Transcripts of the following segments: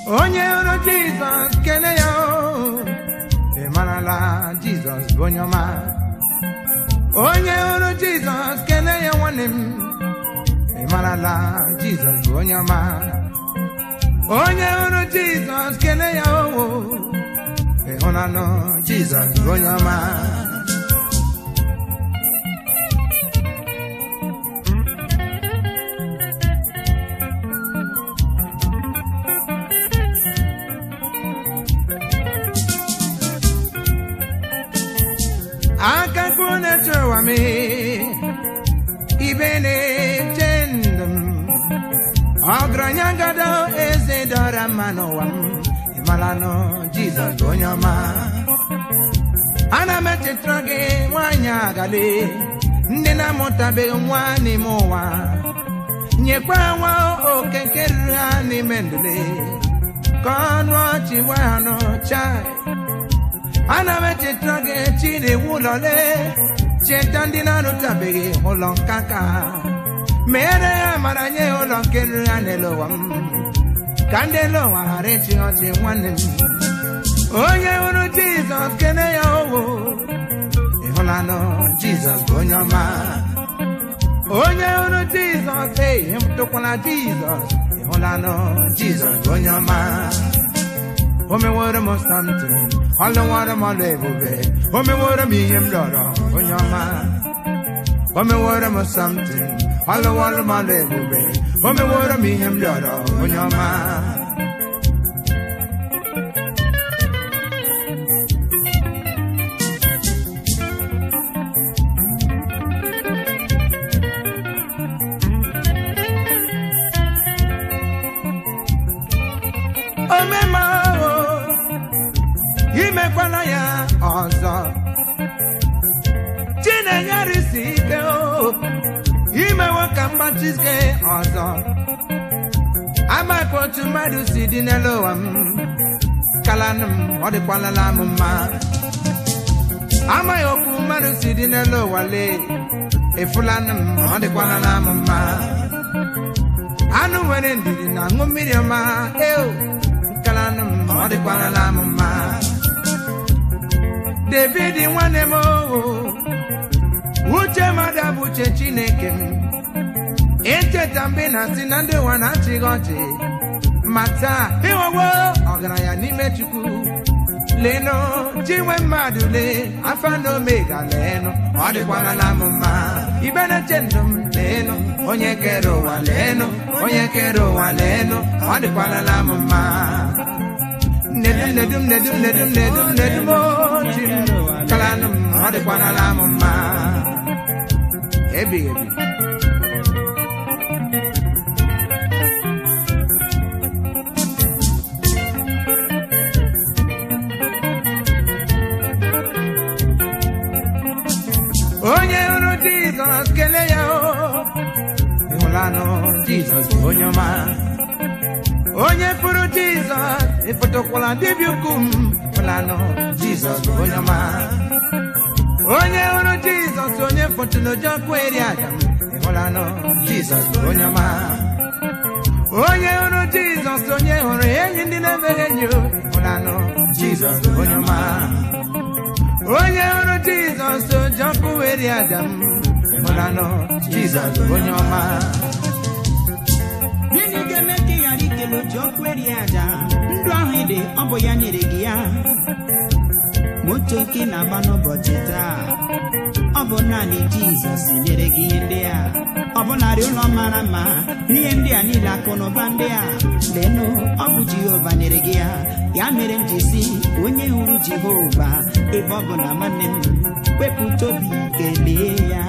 onye hụrụ jizọs kele ya o ị marala jizọs bụ onye ọma onye hụrụ jizọs kele ya nwanne m ị marala jizọs bụ onye ọma onye hụrụ jizọs kele ya o ị hụlanụ jizọs bụ onye ọma akakụ na-eche ụwa m ibe na-eche ndụ m ọgaranya gado eze dọra mma n'ụwa m ịmalanụ jizọs bụ onye ọma ana m echetara gị nwaanyị agale ndị na-amụtabeghị nwa n'ime ụwa nyekwa nwa oke nke ruru ha n'ime ndụle ka ọnụ ọchị gwa ha n'ọcha ana m echetara gị chi na-ewu ụlọle cheta ndị na-arụtabeghị ụlọ nkaka mere ya mara nye ya ụlọ nke ruru ha n'elu ụwa m ka ndị elu ụwa ghara ịchị ọchị nwanne m onye hụrụ jizọs kene ya owo ịhụlanụ jizọs bụ onye ọma onye hụrụ jizọs eyi tụkwala jizọs ịhụlanụ jizọs bụ onye ọma o meworo m something ọlụwara m ọlụ ebube o meworo m ihe m rịọrọ onye ọma o meworo m something ọlụwara m ọlụ ebube o meworo m ihe m rịọrọ onye ọma omema ahụ imekwala ya ọzọ chinenyerisi ike o imewe ka mgbachike ọzọ amakwa otu mmadụ si dị n'elu ụwa m kalanụ m ọ dịkwalala m mma amaghị okwu mmadụ si dị n'elu ụwa lee efulanụ m ọ dịkwalala m mma anụ nwere ndidi na aṅụ mmiri ọma eo kalanụ m ọ dịkwarala m mma david nwanne m owo uche mmadụ bụ uche chineke m echeta mgbe na si na ndị ụwa na-achịghị ọchị ma taa ịghọwo ọgaranya n'ime chukwu leenụ chinwe mmadụ lee afa na omega leenụ ọ dịkwarala m mma ibe na-eche ndụ m leenụ onye kere ụwa leenụ onye kere ụwa leenụ ọ dịkwarala m mma nedum nedum nedum nedum nedum nedum ochi m kalanụ m ọ dịkwarala m mma ebighị ebi onye hụrụ jizọs kelee ya o ịhụlanụ jizọs bụ onye ọma onye fụrụ jizọs ịfụtụkwala dibịa ukwu m ịhụlanụ jizọs bụ onye ọma onye hụrụ jizọs onye fụtụrụ ụjọ kweri aja m ịhụlanụ jizọs bụ onye ọma onye hụrụ jizọs onye hụrụ enyi ndị na-emeghị enyi o ịhụlanụ jizọs bụ onye ọma onye hụrụ jizọs ụjọ kweri aja m ịhụlanụ jizọs bụ onye ọma gịnị ga-eme ka ị ghara ikele otu ọkụ eri aja ndụ ahụ ịdị ọ bụ ya nyere gị ya moto nke ị na-agba n'ụbọchị taa ọ bụ naanị jizọs nyere gị ihe ndị a ọ bụ narị ụlọ mara mma ihe ndị a niile akụ na ụba ndị a leenụ ọ bụ jehova nyere gị ya ya mere m ji si onye hụrụ jehova ebe ọ bụ na nwanne m wepụta obi kelee ya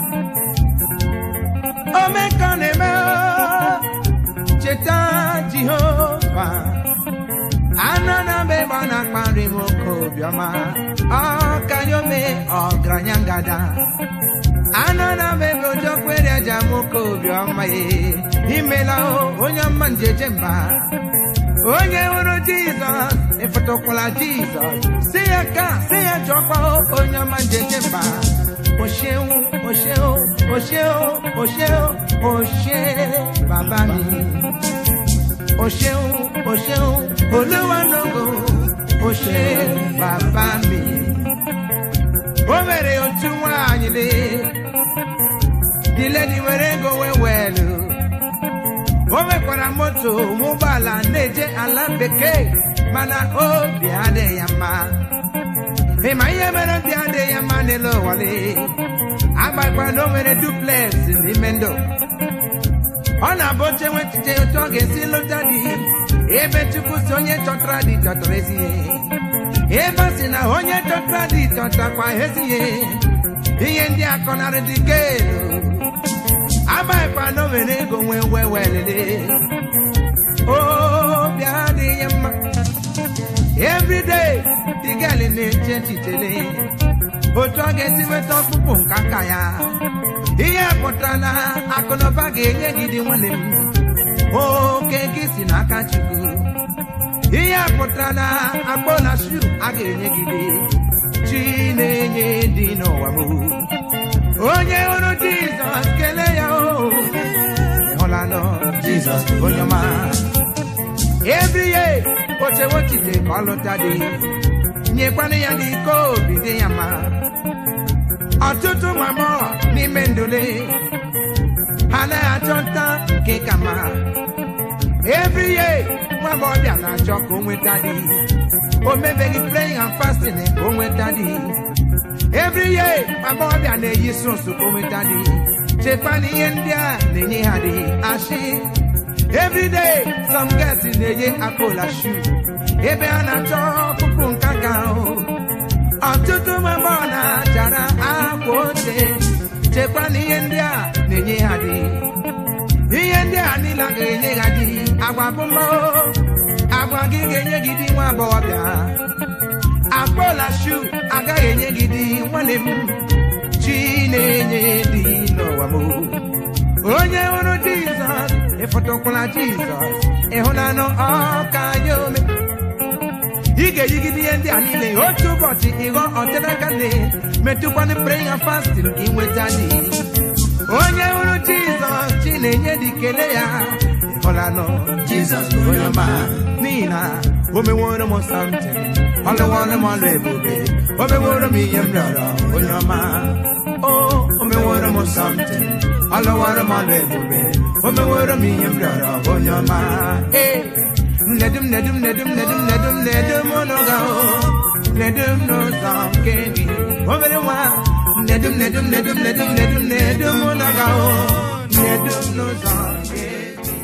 ome ka ọ na-eme o, cheta jehova anọ na mbe ebe ọ na-akpa nri m oke obiọma ọka ya ome ọgaranya ngada anọ na mbe ebe ụjọ kwere aja m oke obiọma ye imela o onye ọma njeje mba onye hụrụ jizọs ịfụtụkwala jizọs si ya ka si ya chọkwa onye ọma njeje mba o ṣeun o ṣeun o ṣeun o ṣeun o ṣe bàbá mi o ṣeun o ṣeun olúwa lógo o ṣe bàbá mi o mere otu nwaanyị le diledi were ego wee welu o mekwara moto ụgbọala na-eje ala bekee mana obi adịghị ya mma ịma ihe mere obi adịghị ya mma n'elu ụwale agbakwa na o nwere duplex n'ime ndụ ọ na-abụ oche nwe echiche otu ọ ga-esi lụta di ebe chukwu si onye chọtara di chọtara ezi ihe ebe a sị na onye chọtara di chọtakwa ezi ihe ihe ndị akọnarị dị kelu agbakwa na o nwere ego nwee wee welele obi adịghị ya mma everyday the girl na-eche echichele otu ọ ga-esi nweta ọkpụkpụ nke aka ya ihe pụtara na akụnụba ga-enye gị dị nwanne m oke gị si n'aka chukwu ihe pụtara na akpọ na shu a ga-enye gị dị chi na-enye dị n'ụwa m onye hụrụ jizọs kelee ya o ịhụlanụ jizọs onye ọma every year ochewochite ka ọ lụta dị nyekwana ya dị ike obi dị ya mma ọtụtụ ụmụ agbọghọ n'ime ndụle ha anaghị achọ nta nke ka mma every year nwa agbọghọbịa na-achọ ka o nweta dị o mebeghị praying and fasting ka o nweta dị every year nwa agbọghọbịa na-eyi sụsụ ka o nweta dị chekwa na ihe ndị a na-enye ha dị ashị every day some girls na-enye akpola shoe ebe a na-achọ ọkpụkpụ nke aka ahụ ọtụtụ ụmụ agbọghọ na-achara akwa oche chekwa na ihe ndị a na-enye ha dị ihe ndị a niile ga-enye ha dị agwa bụ mma agwa gị ga-enye gị dị nwa agbọghọbịa akpọla shu agaghị enye gị dị nwanne m chi na-enye dị n'ụwa m onye hụrụ jizọs ịfọtụkwala jizọs ịhụnanụ ọka ya ome ị ga-eyigide ihe ndị a niile otu ụbọchị ịghọ ọtịnakane metụkwanụ praying and fasting ka ị nweta dị onye hụrụ jizọs chi na-enye dị kele ya ịhụlanụ jizọs bụ onye ọma n'ihi na o meworo m something ọlụwọrụ m ọlụ ebube o meworo m ihe m rịọrọ onye ọma o o meworo m something ọlụwọrụ m ọlụ ebube o meworo m ihe m rịọrọ onye ọma ee nedum nedum nedum nedum nedum nedum n'ụga o nedum n'ụzọ nke gị obere nwa nedum nedum nedum nedum nedum nedum n'ụga o nedum n'ụzọ nke gị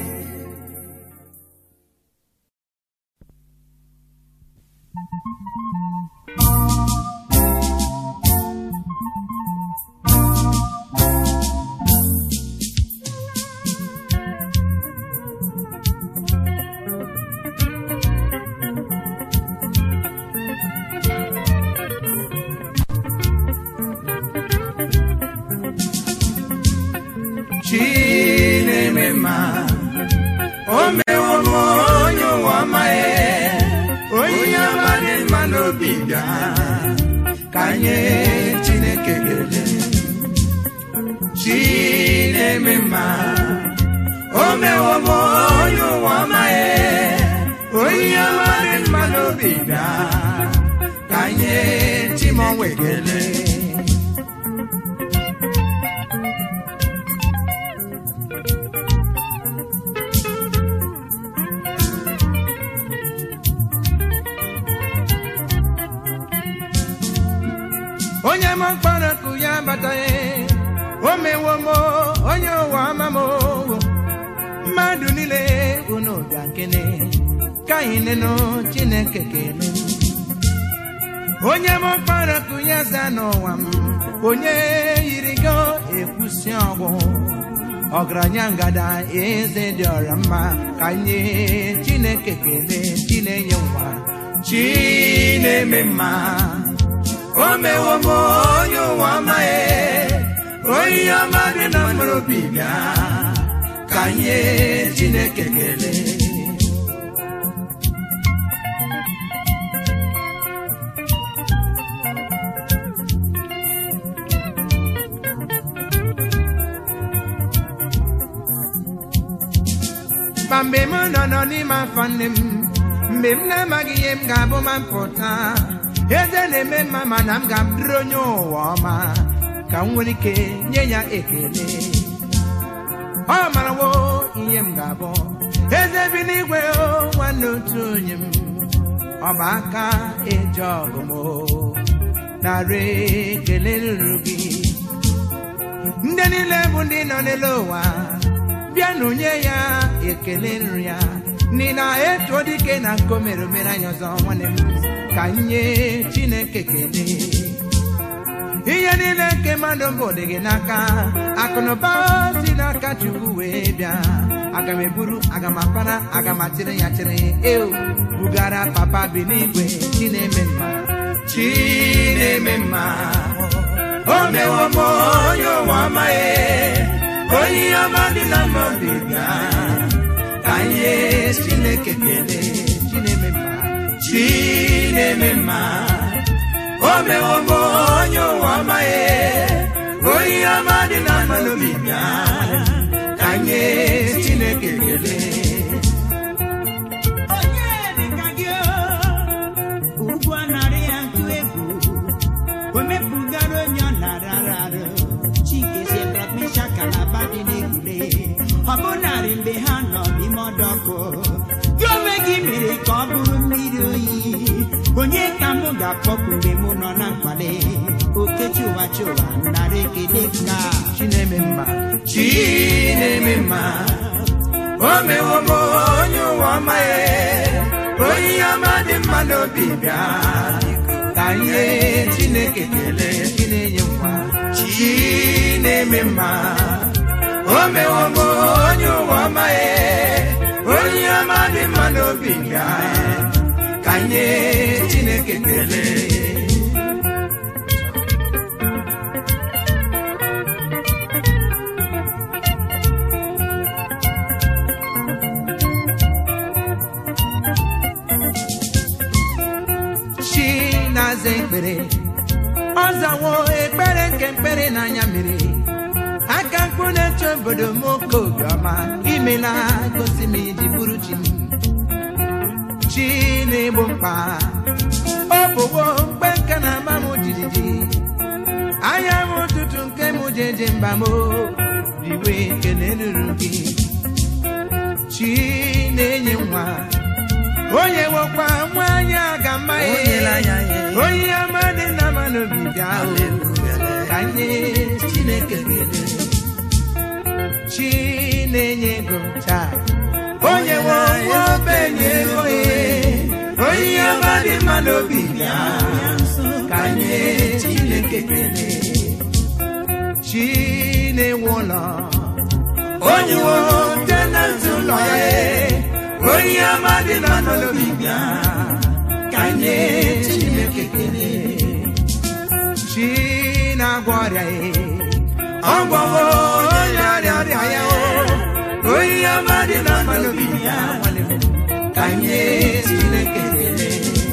chi na-eme mma o mewo m onye ụwa ọma ya onye ọma dị mma n'obi bịa ka nye chineke kele chi na-eme mma o mewo m onye ụwa ọma ya onye ọma dị mma n'obi bịa ka nye chimonwe kele onye m mkpọrọ kụ ya bataghị o mewo m onye ụwa ama m mmadụ niile unu bịa kene ka anyị nenụ chineke kele onye m mkpọrọ kụ ya za n'ụwa m onye yiri go ekwusi ọgwụ ọgaranya ngada eze dị ọra mma ka nye chineke kele chinenye nwa chi na-eme mma o mewo m onye ụwa amaghị onye ọma dị na mkpụrụ obi bịa ka nye chineke kelee ma mgbe m nọ nọ n'ime afọ nne m mgbe m na-amaghị ihe m ga-abụ ma m pụta eze na-eme mma mana m ga-abụrụ onye ụwa ọma ka m nwere ike nye ya ekele ọ marawo ihe m ga-abụ eze bi n'igwe o nwanne otu onye m ọba aka eje ọgụ m o narị ekele ruru gị ndị niile bụ ndị nọ n'elu ụwa bịanụ nye ya ekele nri ya n'ihi na etu dike na nko mere omere anyị ọzọ nwanne m ka nye chineke kele ihe niile nke mmadụ mbụ dị gị n'aka akụnụba si n'aka chukwu wee bịa aga m eburu aga m apara aga m achịrị ya chịrị eo bugara papa bi n'igwe chi na-eme mma chi na-eme mma o mewo m onye ụwa amaghị onye ihe ọma dị na mma obi bịa ka nye chineke kele chi na-eme mma chi na-eme mma o mewo m onye ụwa amaghị onye ihe ọma dị na mma n'obi bịa ka nye chineke kele onye dịka gị o, ugwu anarị ya ntụ egwu o mepụgara onye ọ nara arụ chike sedrakmisha kalaba dị n'egwure ọ bụ narị mgbe ha nọ n'ime ọdọkụ gị onwe gị mere ka ọ bụrụ mmiri oyi onye ka mụ ga-akpọpụ mgbe mụ nọ na mkpali okechi ụwa chi ụwa nara ekele ka chi na-eme mma chi na-eme mma o mewo m onye ụwa amaghị onye ihe ọma dị mma n'obi bịa ka nye chineke kele chi na-enye nwa chi na-eme mma o mewo m onye ụwa amaghị onye ihe ọma dị mma n'obi bịa ka nye chineke kele chi na-aza ekpere ọ zawo ekpere nke mkpere n'anya mmiri aka mkpu na-eche obodo m oke obiọma imela gosi m iji bụrụ chi m chi na-egbo mkpa ọ bụwo mkpe nke na-agba m jijiji anya m ụtụtụ nke m jeje mba m iwe ekele ruru gị chi na-enye nwa onye nwekwa nwanyị aga mma onye ọma dị na mma n'obi bịa o, ka nye chineke kele chi na-enye ego taa onye nwe nwa obenye ego ye onye ọma dị mma n'obi bịa ka nye chineke kele chi na-ewu ụlọ onye nwe tenant ụlọ ya onye ọma dị na n'obi bịa ka nye chineke kele chi na-agwọ ọrịa ya ọgwọwo onye ọrịa ọrịa ya o onye ọma dị na n'obi bịa nwanne m, ka nye chineke kele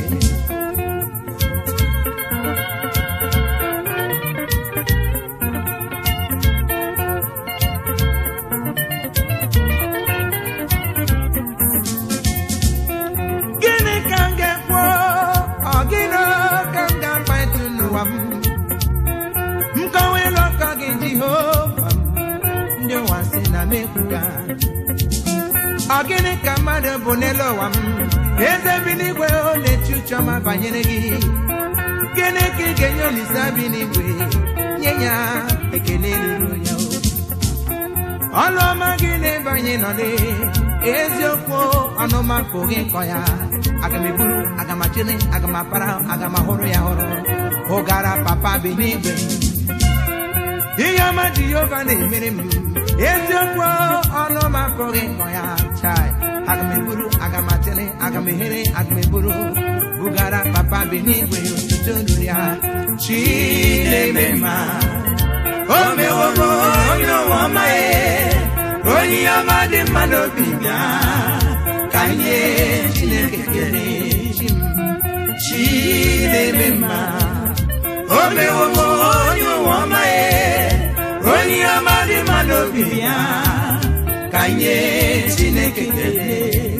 gịnị ka m ga-ekwu ọ gịnị ka m ga-akpa etu n'ụwa m nkọwa ịlụ ọkọ gị jehova m ndị ụwa si na m ekwuga ọ gịnị ka mmadụ bụ n'elu ụwa m eze bi n'igwe ọ na-echi ucheọma banyere gị gịnị ka ị ga-enye olise bi n'igwe nye ya ekele ruru ya o ọlụ ọma gị n'ebe anyị nọ dị eziokwu ọnụmakụ gị kọ ya aga m eburu aga m achịrị aga m apara aga m ahụrụ ya hụrụ ụgara papa bi n'igwe ihe ọma jehova na-emere m eziokwu ọnụmakụ gị kọ ya chai aga m eburu aga m achịrị aga m ehere aga m eburu bugara papa bi n'igwe otuto nuru ya chi na-eme mma o mewo m onye ụwa ọma ya onye ihe ọma dị mma n'obi bịa ka nye chineke kele chi m chi na-eme mma o mewo m onye ụwa ọma ya onye ihe ọma dị mma n'obi bịa ka anyị nye chineke ekele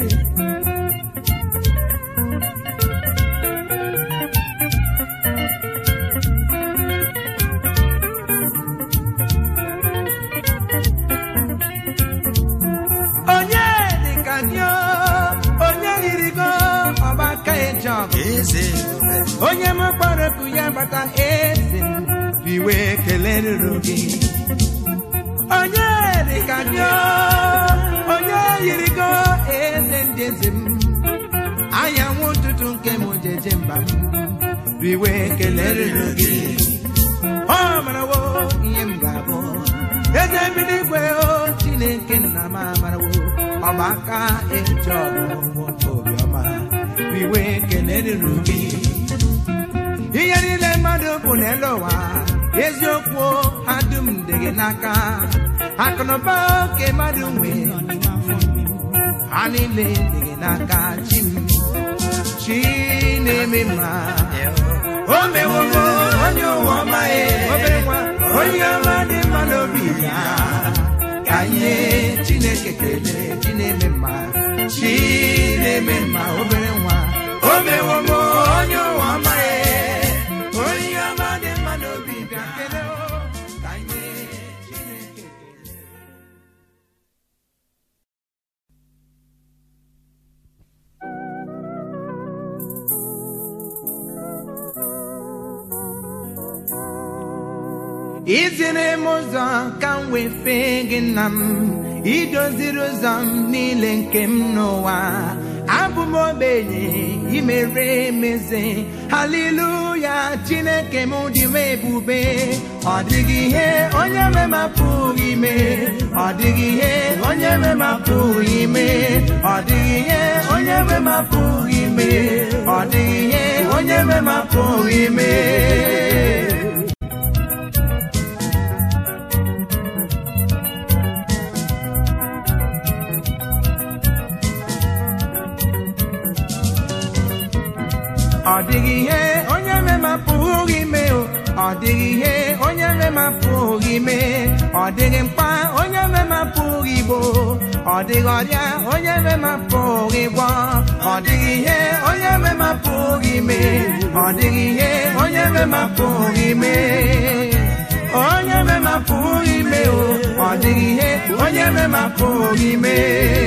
onye dịka gị o, onye yiri gị o, ọgbaka eji ọgụ eze ebube onye m kpọrọ oku ya bata eze m, iwe kelere gị onye dịka gị o, onye yiri gị o, eze ndị eze m anyanwụ ụtụtụ nke m jeje mba m iwe kelere gị ọ marawo ihe m ga-abụ eze mmiri igwe o chineke nna m amarawo ọgbaka eji ọgụ obiọma iwe kelere gị ihe niile mmadụ bụ n'elu ụwa eziokwu ha dum dị gị n'aka akụnụba oke mmadụ nwee nọ n'ime afọ mmiri ha niile dị gị n'aka chi m chi na-eme mma o mewogo onye ụwa ọma ya obere nwa onye ọma dị mma n'obi ya ka nye chineke kelee chi na-eme mma chi na-eme mma obere nwa o mewogo onye ụwa ọma ya onye ọma dị mma n'obi bịa kelee o, ka nye chineke kelee iziri m ụzọ ka m wee fee gị nna m idoziri ụzọ m niile nke m n'ụwa abụ m ogbenye imere emeze haleluya chineke m dị m ebube ọ dịghị ihe onye memapụghị ime ọ dịghị ihe onye memapụghị ime ọ dịghị ihe onye memapụghị ime ọ dịghị ihe onye memapụghị ime ọ dịghị ihe onye memapụghị ime o ọ dịghị ihe onye memapụghị ime ọ dịghị mkpa onye memapụghị igbo ọ dịghị ọrịa onye memapụghị gwọ ọ dịghị ihe onye memapụghị ime ọ dịghị ihe onye memapụghị ime onye memapụghị ime o ọ dịghị ihe onye memapụghị ime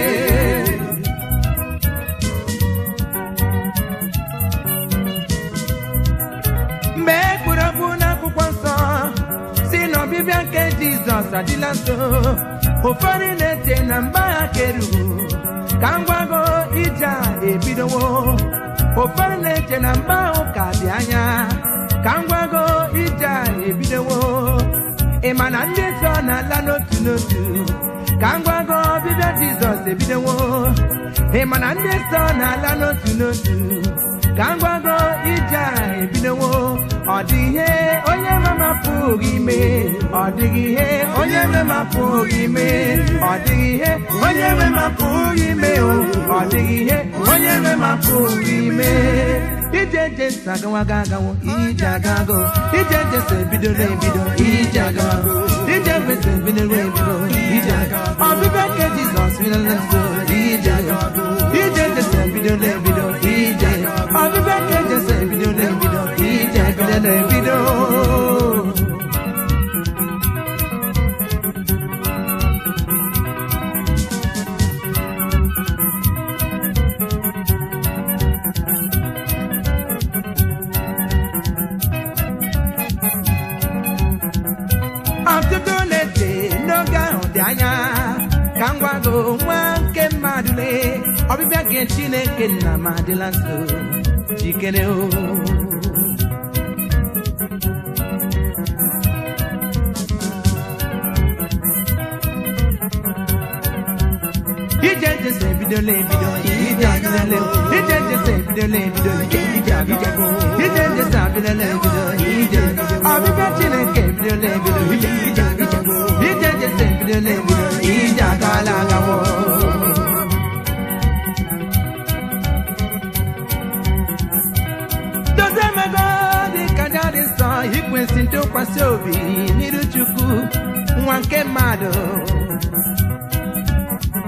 mgbe e kwuru okwu n'akwụkwọ nsọ si n'ọbịbịa nke jizọs adịla nso ụfọdụ na-eche na mgbe ha keru ka ngwago ije a ebidowo ụfọdụ na-eche na mgbe ahụ ka dị anya ka ngwago ije a ebidowo ị ma na ndị nsọ na-ala n'otu n'otu ka ngwago ọbịbịa jizọs ebidowo ị ma na ndị nsọ na-ala n'otu n'otu ka ngwago ije a ebidowo ọ dị ihe onye memapụghị ime ọ dịghị ihe onye memapụghị ime ọ dịghị ihe onye memapụghị ime o ọ dịghị ihe onye memapụghị ime ije je nsọ agawago agawo ije agago ije je so ebidola ebido ije agago ije kwesị ebidola ebido ije agago ọbịbịa nke jizọs bidoro nso ije agago ije je so ebidola ebido ije ọbịbịa nke jesu ebidola ebido ije ebidola ebido ọtụtụ na-eche n'oge ahụ dị anya ka m gwago nwa nke mmadụ lee ọbịbịa nke chineke nna m adịla nso jikere o ije jesu ebidola ebido ije abịala ije jesu ebidola ebido ije abịago ije jesu abịala ebido ije ọbịbịa chineke ebidola ebido ije abịago ije jesu ebidola ebido ije agala agawo dozie emego dị ka dị nsọ ikwesị ntụkwasị obi n'iru chukwu nwa nke mmadụ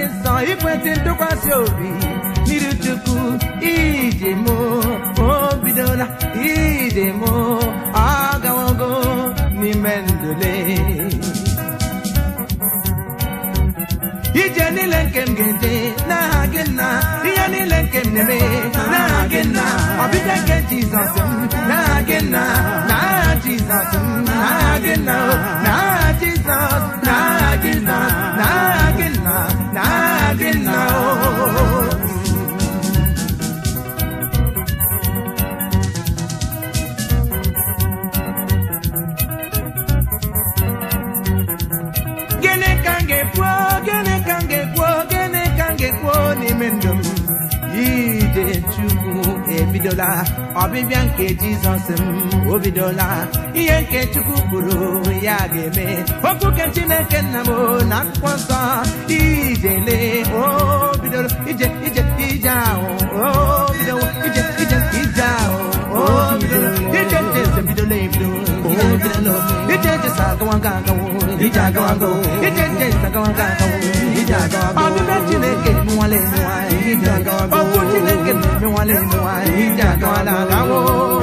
nsọ ikwesị ntụkwasị obi n'iru chukwu ije m o bidola ije m ọ gawogo n'ime ndụle ije niile nke m ga-eje n'aha gị nna ihe niile nke m na-eme n'aha gị nna ọbịbịa nke jizọs m n'aha gị nna n'aha jizọs m n'aha gị nna o n'aha jizọs n'aha jizọs n'aha gị nna n'aha gị nna o gịnị ka m ga-ekwu gịnị ka m ga-ekwu gịnị ka m ga-ekwu n'ime ndụ m ije chukwu ebidola ọbịbịa nke jizọs m o bidola ihe nke chukwu kwuru ya ga-eme okwu nke chineke nna m na akwụkwọ nsọ ijele o bidoro ije ije ije ahụ o bidowo ije ije ije ahụ o bidoro ije ije eze bidola ebido ije bidola ije ije sa agawa aga agawo ije agawa agawo ije ije sa agawa aga agawo ije agawa agawo ọbịbịa chineke mụnwale mụnwale ije agawa agawo okwu chineke mụnwale mụnwale ije agawa agawo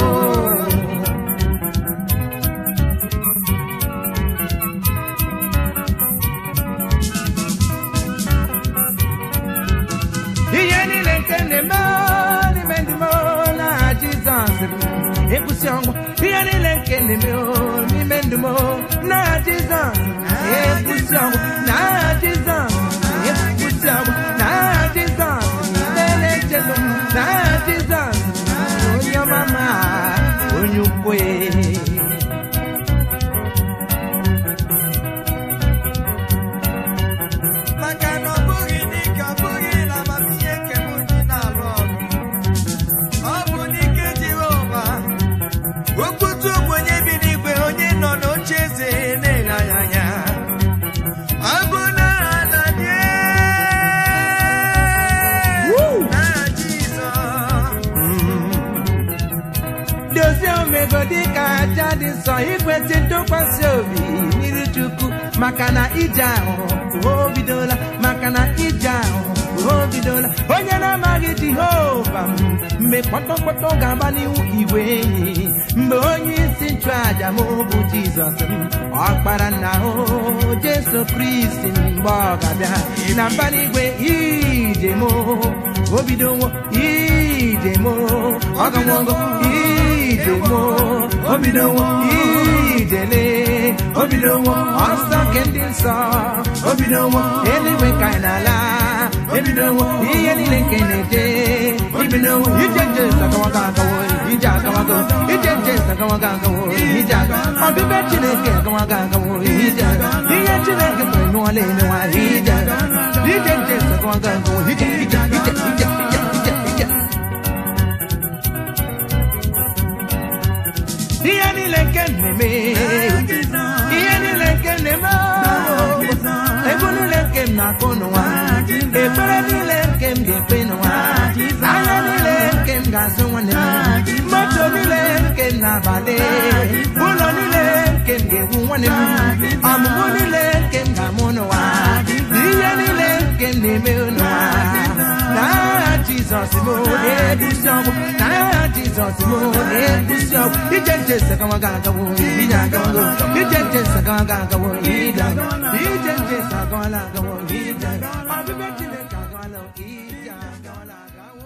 ihe niile nke na-eme n'ime ndị m na jizọs bụ ekwusi ọnwụ ihe niile nke na-eme n'ime ndụ m na jizọs ekwusi ọnwụ na jizọs ekwusi ọnwụ na jizọs na-echelu m na jizọs onye ọma ma onye ukwe maka na ọ bụghị n'ike ọ bụghị na amamihe nke m ji na-alụ ọgụ ọ bụ n'ike Jehova okwutu bụ onye bi n'igwe onye nọ n'oche eze na-ele anya anya ọ bụ n'aha na die n'aha Jizọs dozie omego dịka aja dị nsọ ikwesị ntụkwasị obi n'iru chukwu maka na ije ahụ o bidola maka na ije ahụ o bidola onye na-amaghị jehova m, mgbe kpọtọkpọtọ ga-agba n'ihu igwe enyi mgbe onye isi nchụaja m bụ jizọs m ọkpara nna o jesu kristi mgbe ọ ga-abịa na mbara igwe ije m o bidowo ije m ọ gawogo ije m o bidowo ijele o bidowo ọsọ nke ndị nsọ o bidowo eluigwe ka anyị na-ala ebidowo ihe niile nke na-eje ibidowo ije nje sagawaga agawo ije agawago ije nje sagawaga agawo ije aga ọbịbịa chineke agawaga agawo ije aga ihe chineke kwere n'ụwala emewa ije aga ije nje sagawaga agawo ije ije ije ije ije ije ije ihe niile nke m na-eme ihe niile nke m na-eme ego niile nke m na-akụ n'ụwa ekpere niile nke m ga-ekpe n'ụwa anya niile nke m ga-azụ nwanne m moto niile nke m na-abalị ụlọ niile nke m ga-ewu nwanne m ọmụmụ niile nke m ga-amụ n'ụwa ihe niile nke m na-eme n'ụwa n'aha jizọs m na-ebusi ọgwụ n'aha jizọs m na-ebusi ọgwụ ije nje sagawa ga agawo ije agawo ije nje sagawa ga agawo ije agawo ije nje sagawala agawo ije agawo ọbịbịa chineke agawala ije agawala agawo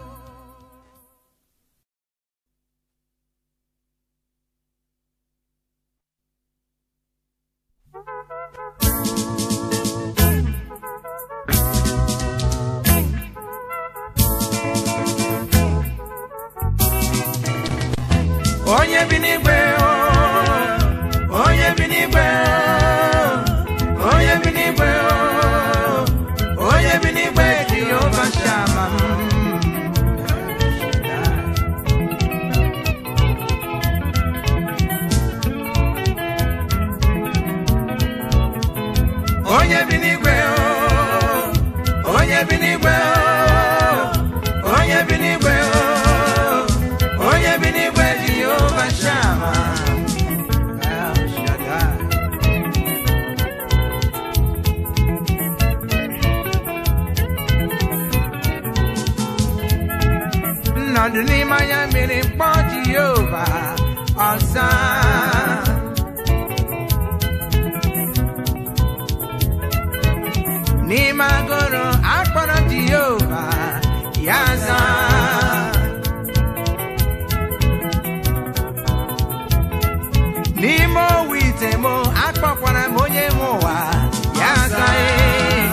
onye bi n'igwe o, onye bi n'igwe o, onye bi n'igwe o, onye bi n'igwe jehova shama onye bi n'igwe o, onye bi n'igwe o, onye bi n'igwe o, onye bi n'igwe jehova shama El Shaddai. ọsa n'ime agụrụ akpọrọ jehova ya za n'ime owu ite m akpọkwara m onye nwe ụwa ya za ee.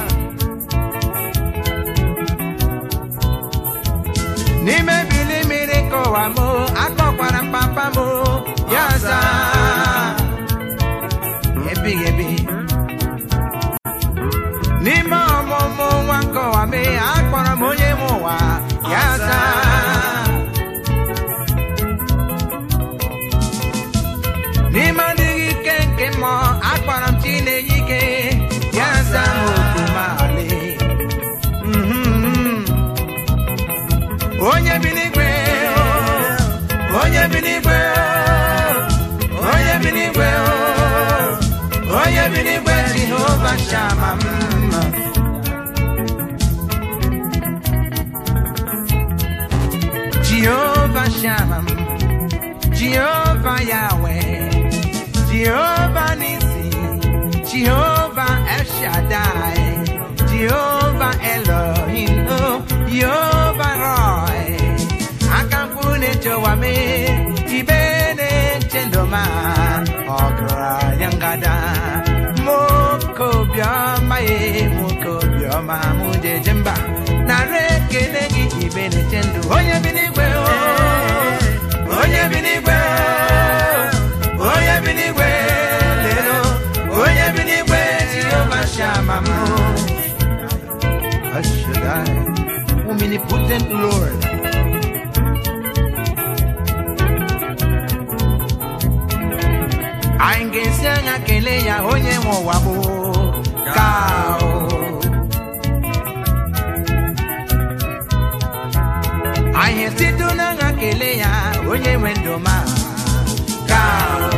n'ime bili mmiri kọwa m akpọkwara m papa m ya za ebighị ebi n'ime ọmụmụ nwa nkọwa m akpọrọ m onye m ụwa ya za n'ime adịghị ike nke mmụọ akpọrọ m chinenye ike ya za m okumali Mhm. onye bi n'igwe oh, onye bi n'igwe oh, onye bi n'igwe oh, onye bi n'igwe jehova shama mma jehova shama jehova yahweh jehova nisi jehova eshadai jehova elohim oh, jehova roy akampune chowame ibene chendoma ograyangada moko bioma e moko bioma mujejemba narekele gị ibene chendu onye bi n'igwe o onye bi n'igwe o onye bi n'igwe lelo onye bi n'igwe jehova shama m Ashadai, omnipotent Lord. Anyị ga-esi anya kelee ya onye nwe ụwa bụ ka o. Anyị esite n'anya kelee ya onye nwe ndụ ma ka o.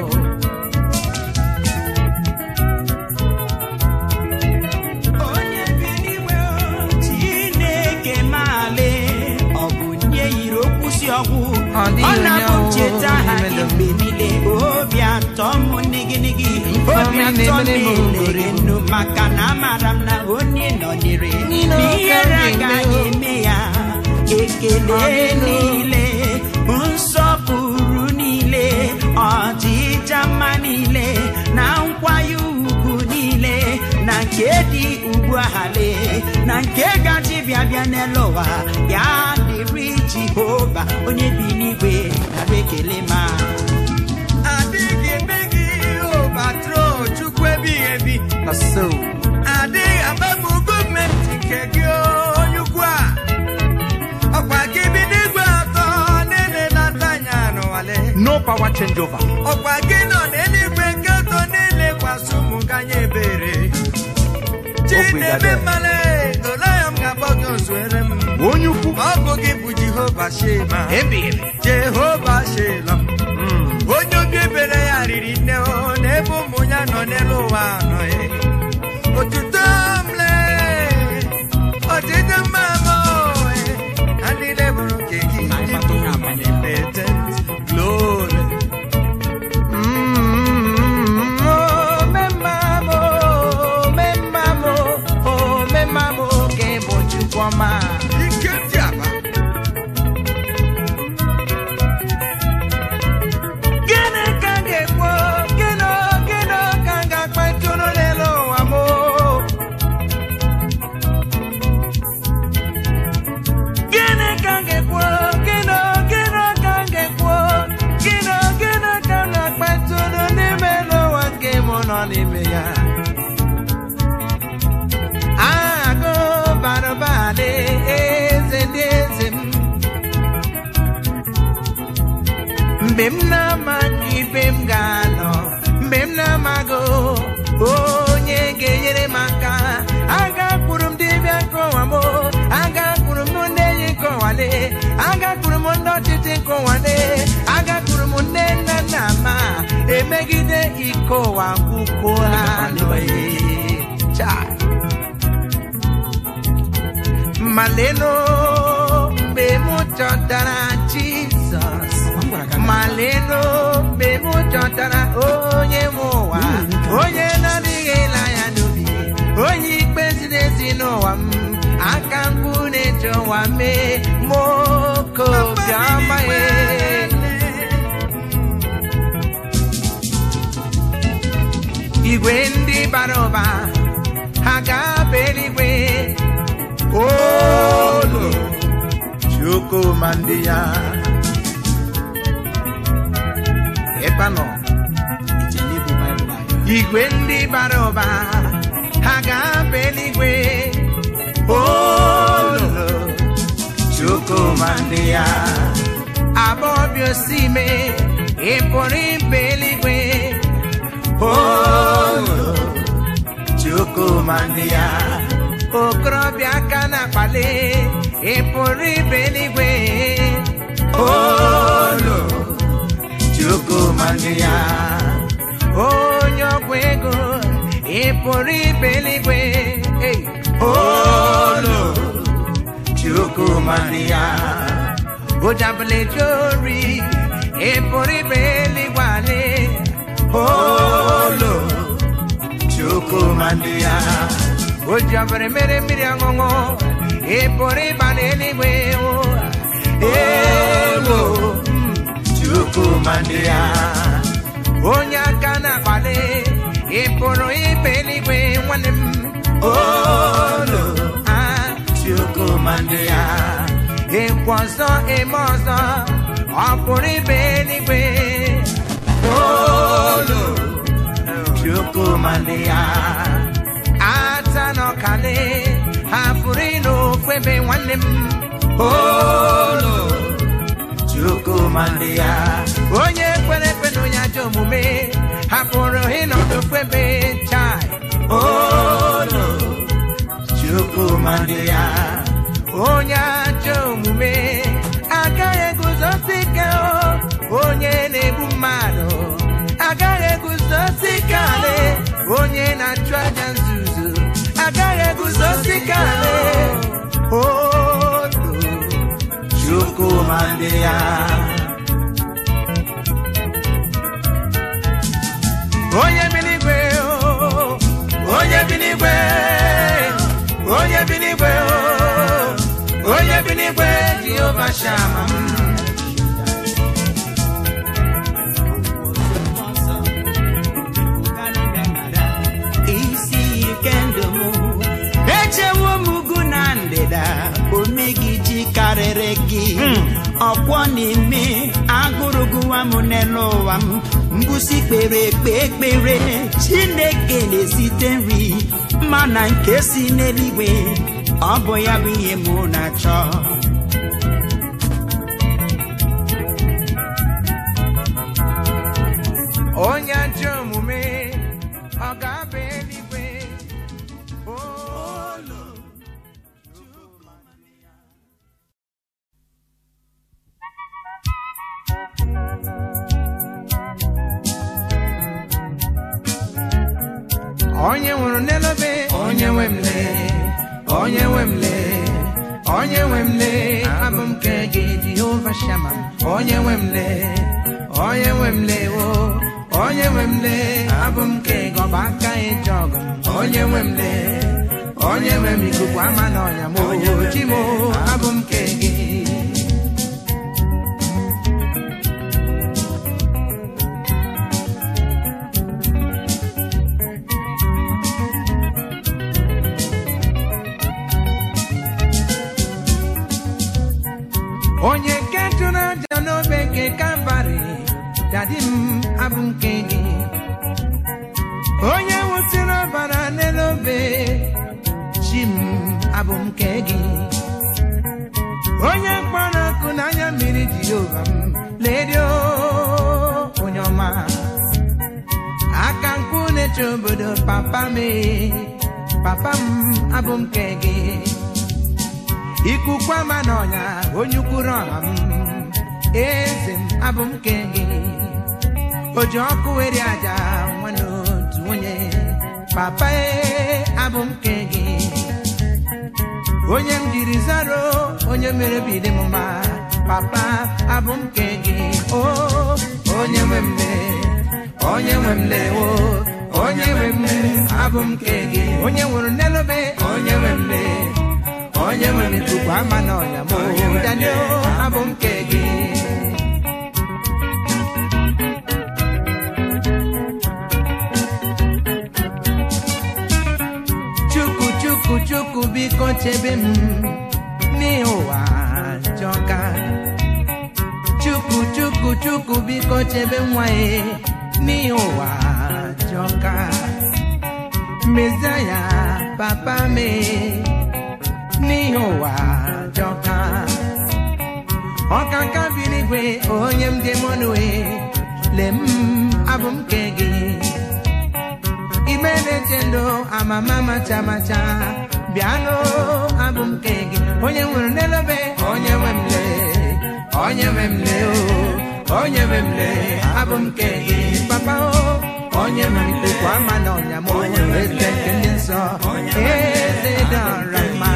onye bi n'igwe o, chineke maale ọ bụ nye yiri okwu si ọgwụ Ọ dịghị ọ onye na-abụ ọwụ ncheta ha n'ime gị ndụ m. mgbe niile obi atọ m nigịnịgị Ifeọma obi atọ m na-emere m elere ugoro. nnu maka na amara m na onye nọnyere Nino n'ihere ka m agaghị ga-eme o. eme ya ekele Ọdịno. niile nsọpụrụ niile ọdịja mma niile na nkwanye ugwu niile na nke dị ugbu ahale na nke gaji bịa bịa n'elu ụwa ya dịrị jehova onye bi n'igwe nara ekele ma adịghị eme gị obatro chukwu ebighị ebi Na so. adịghị agbapụ gọọmenti nke gị onye ukwu a ọkwa gị bi n'igwe atọ niile na-ata anya n'ụwale No power changeover. ọkwa gị nọ n'eluigwe nke atọ niile kwasị ụmụ gị anya ebere chinebe Obrigado. mmale olaya m ga-akpọ gị ozuere m Onye ukwu. ọ bụ gị bụ jehova shema Ebighị ebi. jehova shela m Mm. onye obi ebere ya riri nne o n'ebe ụmụ ya nọ n'elu ụwa anọghị otuto m lee ọdịdị mma m oe adịle bụrụ nke gị ịbụ omnipotent glory Mm, oh, memamo, memamo, oh, memamo, que bụ Chukwuma. ike dị aba Gịnị ka m ga-ekwu? Gịnị, gịnị ka m ga-akpa ntụrụ n'elu ụwa m? Gịnị ka m ga-ekwu? Gịnị, gịnị ka m ga-ekwu? Gịnị, gịnị ka m ga-akpa ntụrụ n'ime elu ụwa nke mụ nọ n'ime ya? Agụ bara ụba dị eze ndị eze m. mgbe m na-amaghị ibe m ga-anọ mgbe m na-amaghị onye ga-enyere m aka agakwuru m dibịa nkọwa m agakwuru m ndị enyi nkọwale agakwuru m ndị ọchịchị nkọwale agakwuru m nne nna nna ma emegide ike ụwa kwukwo ha anọghị Chai. maleno mgbe m chọtara jizọs maleno napụtara onye nwe ụwa onye na-adịghị ele anya n'obi onye ikpe ziri ezi n'ụwa m aka mkpu na-eji ụwa mee moko bịama ya igwe ndị bara ụba ha ga-aba eluigwe olu chukwuma ndị ya ebe nọ igwe ndị bara ụba ha ga-aba eluigwe olu chukwuma ndị ya abọbịa osime ị pụrụ ịba eluigwe olu chukwuma ndị ya okorobịa aka na-akpali ị pụrụ ibe eluigwe olu chukwuma ndị ya onye ọgwụ ego ị pụrụ ibe eluigwe Hey! olu chukwuma ndị ya ojabụla eje ori ị pụrụ ibe eluigwe ale olu chukwuma ndị ya o ji ọbara mere mmiri ọṅụṅụ ị pụrụ ịba n'eluigwe o elu chukwuma ndị ya onye aka na-akpali ị pụrụ ịba eluigwe nwanne m olu a chukwuma ndị ya ịkwa ọzọ eme ọzọ ọ pụrụ ịba eluigwe olu chukwuma ndị ya ata n'ọkale hapụrụ ịnụ ofu ebe nwanne m olu chukwuma ndị ya onye kwere ekwe na onye ajọ omume hapụrụ ịnọdụ ofu ebe chai olu chukwuma ndị ya onye ajọ omume agaghị eguzosi ike o, onye na-egbu mmadụ agaghị eguzosi ike ale onye na-achụ aja nzuzo agaghị eguzosi ike ale olu chukwuma ndị ya onye bi n'igwe o, onye bi n'igwe onye bi n'igwe o, onye bi n'igwe jehova shama m isi ike ndụ m echewo m ugwu na ndịda omegiji karịrị gị ọkwọ n'ime agụrụ gụwa m n'elu ụwa m mbusi kpere ekpe ekpere chineke na-esite nri mana nke si n'eluigwe ọ bụ ya bụ ihe mụ na-achọ onye ajọ omume ọ ga-aba eluigwe olu onye nwụrụ n'elobe onye nwe m lee onye nwe m lee onye nwe m lee abụ m nke gị jehova shama m onye nwe m lee onye nwe m lee o onye nwe m lee abụ m nke gị ọba aka ịje ọgụ m onye nwe m lee onye nwe m ikuku ama n'ọnya m oji m abụ m nke gị onye nke tụrụ aja n'obe nke kalvarị dadi m abụ nke gị onye wụsịrị ọbara n'elu obe chi m abụ nke gị onye kpọrọ ọkụ n'anya mmiri jehova m ledio onye ọma aka mkpu na-eche obodo papa m ee, papa m abụ nke gị ikuku ama n'ọnya onye ukwuru ọha m eze m abụ m nke gị o ji ọkụ were aja nwanne otu onye papa e abụ m nke gị onye m jiri zaro onye mere bidi m mma papa abụ m nke gị o onye nwe m lee nwe m lewo onye nwe m abụ m nke gị onye nwụrụ n'elobe onye nwe m le onye nwe m ikuku ama n'ọnya m danio abụ m nke gị chukwu chukwu chukwu biko chebe m n'ihi ụwa jọka chukwu chukwu chukwu biko chebe nwa ya n'ihi ụwa jọka mezie ya papa me n'ihi ụwa jọka ọkaka bi n'igwe onye m dị mọnue le m abụ m nke gị ime na-eche ndụ amama macha macha bịanụ abụ m nke gị onye nwere n'elobe onye nwe m le onye nwe m le o onye nwe m le abụ m nke gị papa o onye nwe m ikuku ama na ọnya m eze nke ndị nsọ eze dọrọ mma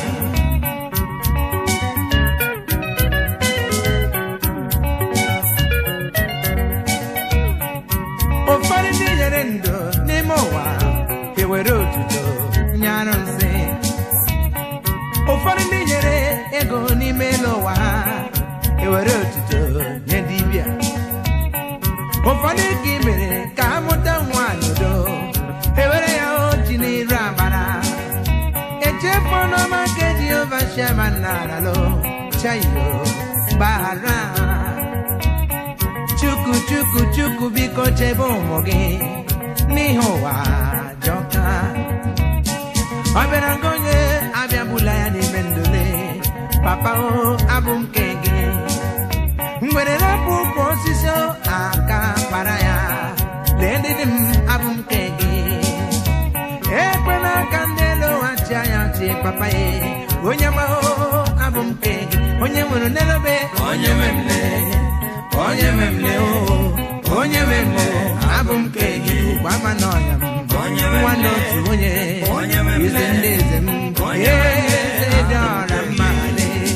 ụfọdụ ndị nyere ndụ n'ime ụwa ewere otuto nye arụsị ụfọdụ ndị nyere ego n'ime elu ụwa ha ewere otuto nye dibịa ụfọdụ ka ị mere ka amụta nwa n'udo ewere ya oji n'iru amara echefu n'ọma nke jehova shema naralo chayo gbaghara chukwu chukwu chukwu biko chebe ụmụ gị n'ihi ụwa jọka ọ bịara nke onye abịagbula ya n'ime ndụle papa o abụ m nke gị mgbere rapụ ụkwụ osisi aka kpara ya lee ndị dị m abụ m nke gị ekwela ka ndị elu ụwa chi anya chi papa ya onye mahụ abụ m nke gị onye nwere n'elobe onye nwe m lee onye nwe m lee o onye nwe m lee abụ m nke gị ugwu ama n'ọnya m nwanne otu onye eze ndị eze m eze dị ọra mma lee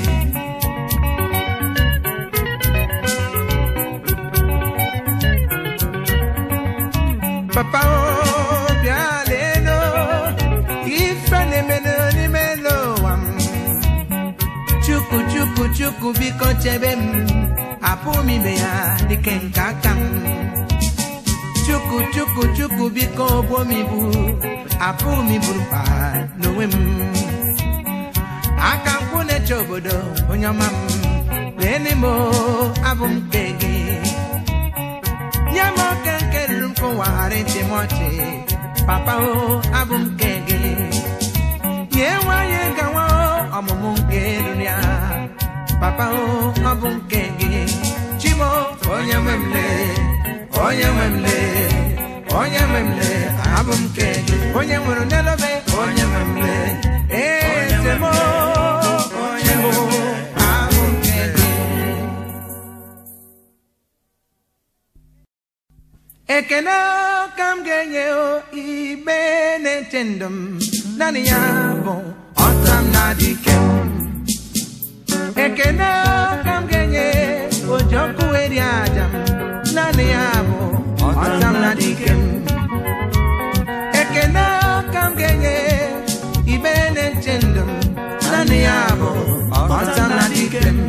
papa o bịa leenụ ife na-emenụ n'ime elu ụwa m chukwu chukwu chukwu biko chebe m apụ m ime ya dike nke aka m chukwu chukwu chukwu biko gbuo m ibu apụ m iburu mkpa n'onwe m aka nkwụ na-eche obodo onye ọma m lee n'ime abụ m nke gị nye m oke nke ruru m kụwagharị ntị m ọchị papa o abụ m nke gị nye nwanyị gawa ọmụmụ nke ruru ya papa o ọ bụ nke gị chimo onye nwe m lee onye nwe m lee onye nwe m lee abụ m nke gị onye nwere n'elobe onye nwe m lee eze m onye m abụ nke gị ekene ka m ga-enye o igbe na-eche ndụ m naanị ya bụ ọta m na dike m ekene ka m ga-enye oji ọkụ eri aja m naanị ya bụ ọta m na dike m ekene ka m ga-enye igbe na-eche ndụ m naanị ya bụ ọta m na dike m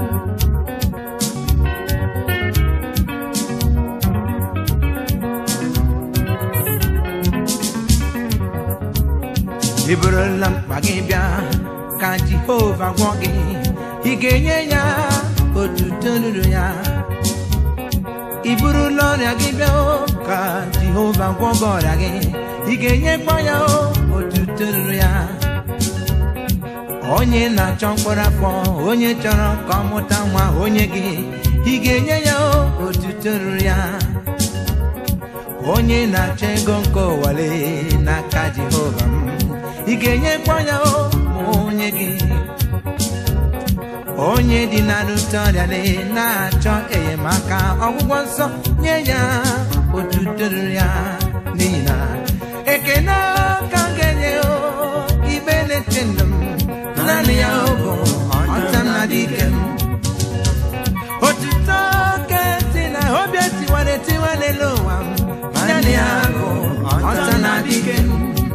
ị burula mkpa gị bịa ka jehova gwọ gị ị ga-enye ya otuto ruru ya ị burula ọrịa gị bịa o, ka jehova gwọ gị ọrịa gị ị ga-enyekwa ya o, otuto ruru ya onye na-achọ mkpụrụ afọ onye chọrọ ka ọ mụta nwa onye gị ị ga-enye ya o, otuto ruru ya onye na-achọ ego nke ụwale n'aka jehova m ị ga-enyekwa ya o ma onye gị onye dị na rute ọrịa na- na-achọ enyemaka ọgwụgwọ nsọ nye ya otuto ruru ya n'ihi na ekene ka m ga-enye o ibe na-eche ndụ m naanị ya o bụ ọta m na dike m otuto ka si na obi etiwara etiwa n'elu ụwa m dike m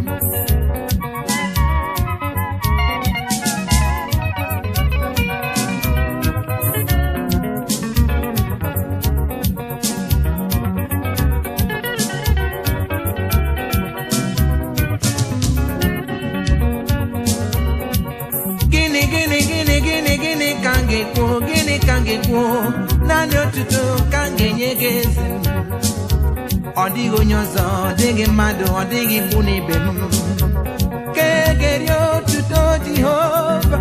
gịnị gịnị gịnị gịnị gịnị ka m ga-ekwu gịnị ka m ga-ekwu naanị otuto ka m ga-enye gị eze m. ọ dịghị onye ọzọ ọ dịghị mmadụ ọ dịghị ikwu n'ibe m ka egeri otuto jehova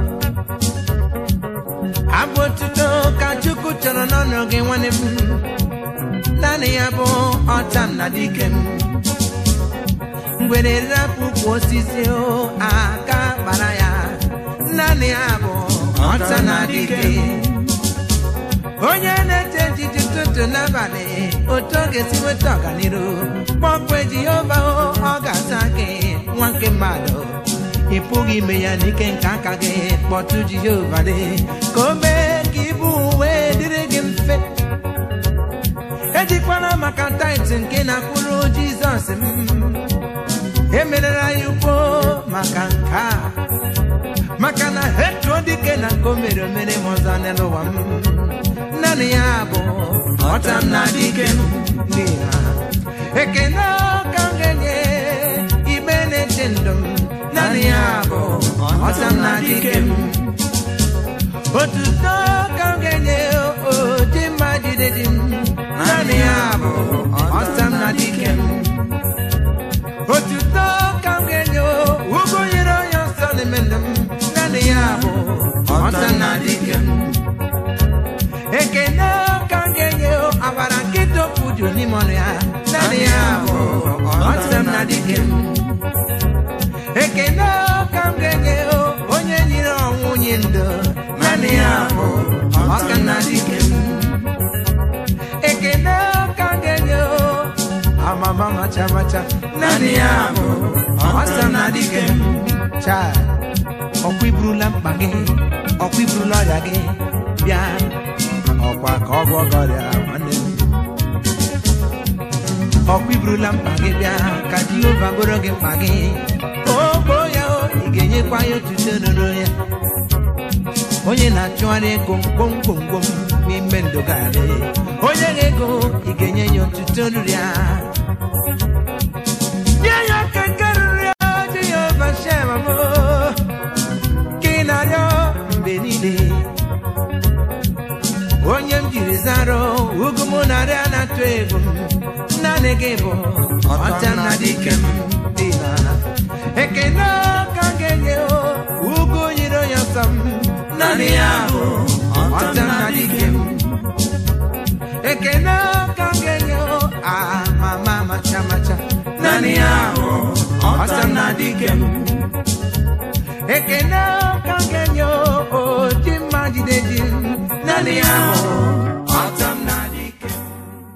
abụ otuto ka chukwu chọrọ n'ọnụ gị nwanne m naanị ya bụ ọta m na dike m mgbere rapụ ukwu osisi o aka kpara ya naanị ya bụ ọta na dike onye na-eche echiche ụtụtụ n'abalị otu ọ ga-esi nweta ọganiru kpọkwe jehova o, ọ ga-asa gị nwa nke mmadụ ị pụghị ime ya n'ike nke aka gị kpọtụ jehova dị ka o mee ka ibu uwe dịrị gị mfe ejikwala maka tait nke na-akwụrụ jizọs m emerela ya ugbo maka nke a maka na hetuo dike na nke o mere omere m ọzọ n'ụwa m naanị ya bụ ọta m na dike m n'ihi na ekene ka m ga-enye ime na-eche ndụ m naanị ya bụ ọta m na dike m otuto ka m ga-enye odi mma jide di m naanị ya bụ ọta m na dike m otuto ka m ga-enye ugwu nyere onye nsọ n'ime ndụ m naanị ya bụ ọta m na dike m ekene ka m ga-enye abara nkịta okwu ju n'ime ọnụ ya naanị ya bụ ọta m na dike m ekene ka m ga-enye onye nyere ọnwụ nye ndụ naanị ya bụ ọka na dike m ekene ka m ga-enye amama macha macha naanị ya bụ ọta na dike m cha ọkwa iburula mkpa gị ọkwa iburula ọrịa gị bịa ọkwa ka ọ gwọ gị ọrịa nwanne m ọkwa iburula mkpa gị bịa ka jehova bụrụ gị mkpa gị ogbo ya o ị ga-enyekwa ya otuto nụrụ ya onye na-achụgharị ego gwomgwomgwom n'ime ndụ ga-adị onye ga-ego ị ga-enye ya otuto nụrụ ya nye ya keke ruru ya jehova shema m ka ị na-arịọ mgbe niile onye m jiri zara ugwu m narị a na-atụ egwu m naanị gị bụ ọta na dike m dị na ekene ka m ga-enye ugwu nyere onye ọsọ m naanị ya bụ ọta na dike m ekene ka m ga-enye amama macha macha naanị ya bụ ọta na dike m ekene ka m ga-enye oji mma jide ji m naanị ya bụ ọta m na dike m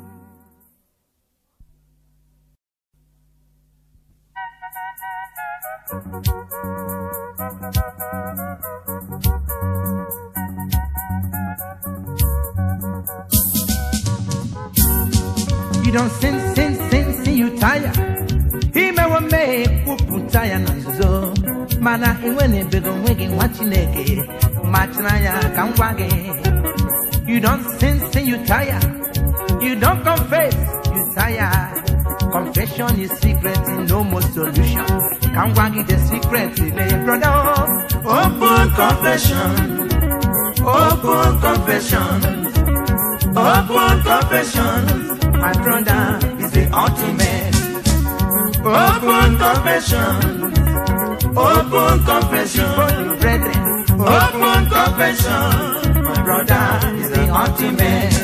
You don't sin, sin, sin, sin, you tire. imewe mmehie kwupụta ya na nzuzo mana enwe na-ebego onwe gị nwa chineke machiri anya ka m gwa gị you don't sin sin you tire you don't confess you tire confession is secret no more solution ka m gwa gị the secret ile brother open confession open confession open confession my brother is the ultimate Open confession. Open confession. Brethren. Open confession. My brother is the ultimate.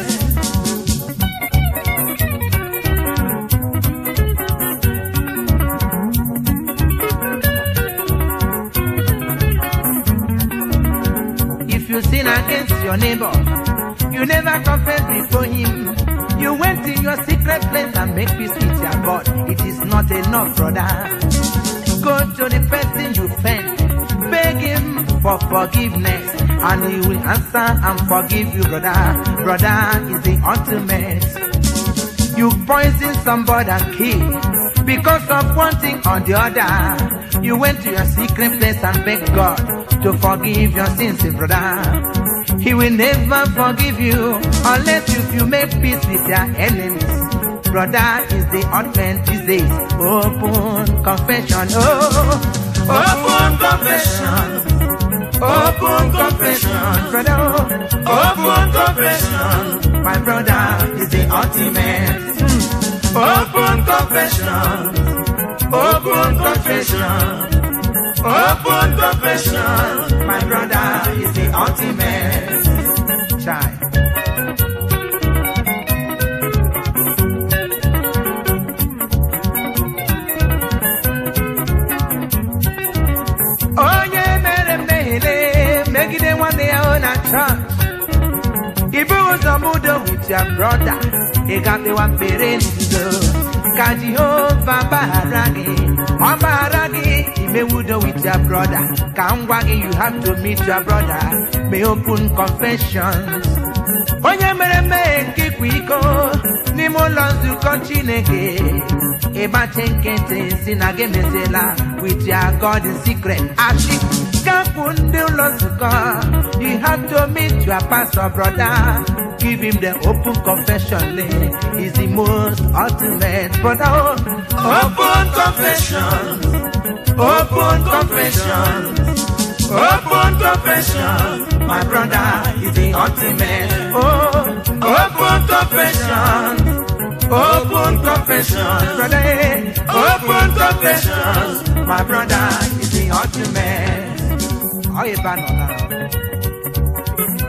If you sin against your neighbor, you never confess before him. You went in your secret place and make peace with your God. It is not enough, brother. Go to the person you offend, beg him for forgiveness, and he will answer and forgive you, brother. Brother is the ultimate. You poison somebody and kill. Because of one thing or the other, you went to your secret place and begged God to forgive your sins, eh, brother. He will never forgive you unless you, you make peace with your enemies. Brother is the ultimate these days. Open confession, oh, open confession. Open confession, brother. Open confession. My brother is the ultimate. Hmm. Open confession. Open confession. Open confession. My brother is the ultimate. Child. onye mere mmehie megide nwanne ya ọ na chọọchị ibu ụzọ mudo with your brother ị gafewa mkpere n'udo ka jehova gbaghara gị ọ gbaghara gị imewudo with your brother ka m gwa gị you have to meet your brother may open confessions onye mere mmehie nke ịkwa iko n'ime ụlọ nzukọ chineke ịgbachi nkịtị si na gị meziela with your god in secret achị gapụ ndị ụlọ nzukọ you have to meet your pastor brother give him the open confession is the most ultimate brother oh. open confession open confession Open confession, my brother is the ultimate. Oh, open confession, open confession, brother. Open confession, my brother is the ultimate. Oh, you ban on now.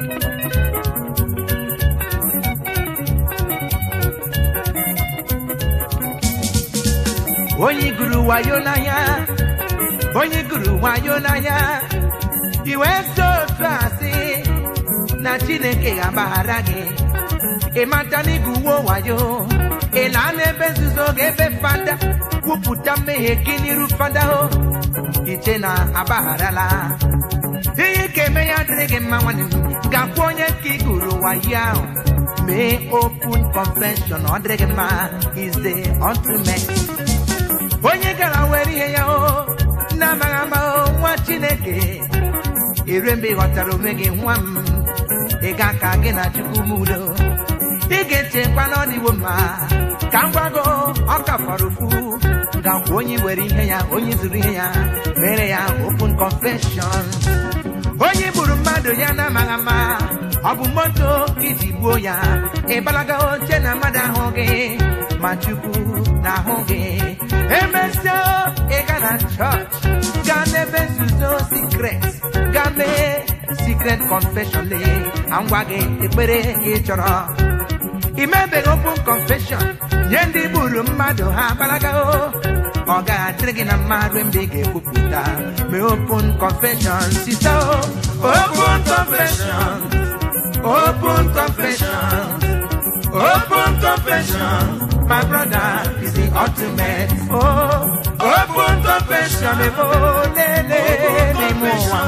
Onye gụrụ wayo n'anya onye gụrụ wayo n'anya iwe so otu asị na chineke ga-agbaghara gị ịmata na ịgụwo wayo ị laa n'ebe nzuzo ga-ebe fada kwupụta mmehie gị n'iru fada o iche na agbagharala ihe ka eme ya dịrị gị mma nwanne m gakwa onye nke ị gụrụ wayo ahụ mee open confession ọ dịrị gị mma is the ultimate onye gara were ihe ya o na-amaghị ama o nwa chineke ere mgbe ị ghọtara onwe gị nwa m ị ga ka gị na chukwu m udo ị ga-echekwa na ọdịwo mma ka m gwago ọ ka fọrọ ofu gakwa onye were ihe ya onye zuru ihe ya mere ya open confession onye gburu mmadụ ya na-amaghị ama ọ bụ moto iji gbuo ya ịgbalaga oche na mmadụ ahụ gị ma chukwu na-ahụ gị emesịa ị ga na chọọchị gaa n'ebe nzuzo secret gaa mee secret confession lee ngwa gị ekpere ị chọrọ imebeghị open confession nye ndị gburu mmadụ ha gbalagago ọ ga-adịrị gị na mma ruo mgbe ị ga-ekwupụta mee open confession site open confession open confession open confession my brother is the ultimate oh open confession ebo lele n'ime ụwa